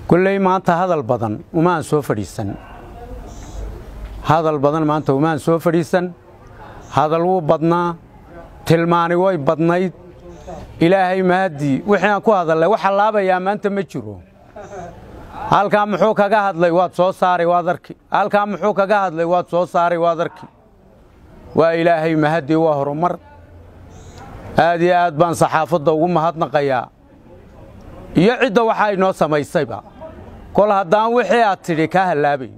kolley maanta hadal badan umaan soo fadhiisan hadal badan maanta umaan soo fadhiisan hadal wuu badnaa tilmaani way badnayd ilaahay mahadii wixii aan ku hadallay waxa laabayaa maanta ma jiro halkaa muxuu kaga hadlay waad soo saaray waad arki halkaa muxuu kaga hadlay waad soo saaray waad arki waa ilaahay mahadii waa horumar aad iyo aad baan saxaafadda ugu mahadnaqayaa iyo cidda waxaa inoo samaysayba kol haddaan wixii aad tidhi kaa hallaabayn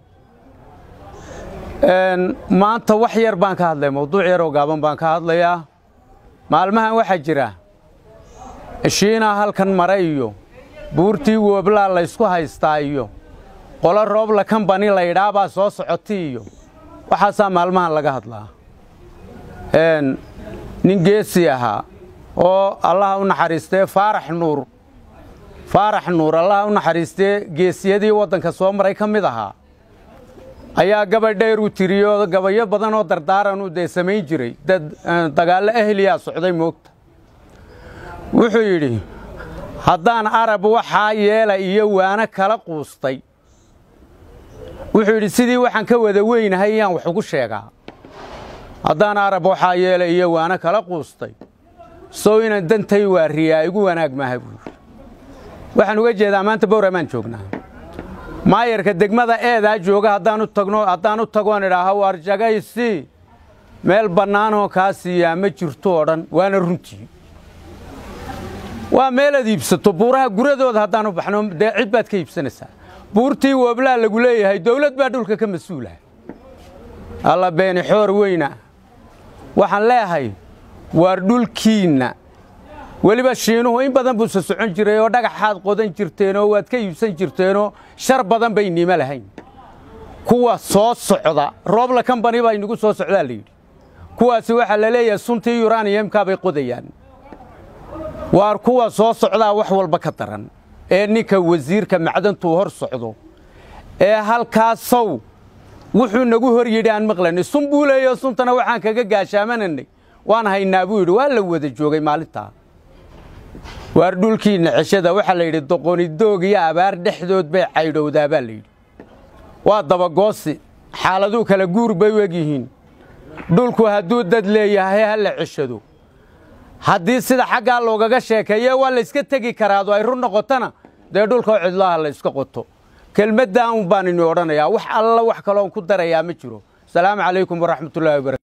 maanta wax yar baan ka hadlaya mawduuc yaroo gaaban baan ka hadlayaa maalmahan waxaa jira shiinaa halkan mare iyo buurtii wooblaa laysku haystaa iyo qolo roobla kambani laydhaabaa soo socotay iyo waxaasaa maalmahan laga hadlaa nin geesi ahaa oo allaha u naxariistee faarax nuur faarax nuur allaha u naxariistee geesiyadii waddanka soo maray ka mid ahaa ayaa gabadh dheer u tiriyo gabayo badan oo dardaaranuu dee samayn jiray dad dagaallo ahliyaa socday moogta wuxuu yidhi haddaan arab waxaa yeela iyo waana kala quustay wuxuu yidhi sidii waxaan ka wada weynahay iyaan wax ugu sheegaa haddaan arab waxaa yeela iyo waana kala quustay sow inaan dantay waariyaa igu wanaag maaha buu yidhi waxaan uga jeedaa maanta bowramaan joognaa maayarka degmada eedaa jooga haddaanu tagno haddaanu tagoon idhaaha waar jagaysi meel bannaanoo kaa siiyaa ma jirto oo dhan waana runtii waa meelaad iibsato buuraha guradooda haddaanu baxno dee cid baad ka iibsanaysaa buurtii wooblaa lagu leeyahay dawlad baa dhulka ka mas-uulaha alla beeni xoor weyna waxaan leeyahay waar dhulkiinna weliba shiinuhu in badan buu so socon jiray oo dhagaxaad qodan jirteenoo waad ka iibsan jirteenoo shar badan bay niimo lahayn kuwa soo socda roobla kambani baa inagu soo socdaa layidhi kuwaasi waxaa la leeyahay suntii yuraniyamkaa bay qodayaan waar kuwa soo socdaa wax walba ka daran ee ninka wasiirka macdantuu hor socdo ee halkaasow wuxuu nagu hor yidhi aan maqlanay sun buu leeyo suntana waxaan kaga gaashaamananay waan haynaa buu yidhi waa la wada joogay maalintaa waar dhulkiinna ceshada waxaa la yidhi doqonidoog iyo abaar dhexdood bay caydhowdaa baa layidhi waa dabagoosi xaaladuu kala guur bay u egyihiin dhulku hadduu dad leeyahay ha la ceshado haddii sida xaggaa loogaga sheekeeye waa layska tegi karaado ay run noqotona dee dhulkao cidlaha la yska qoto kelmaddan un baan ini odhanayaa wax alla wax kaloon ku darayaa ma jiro asalaamu calaykum waraxmatullahi wabarakatu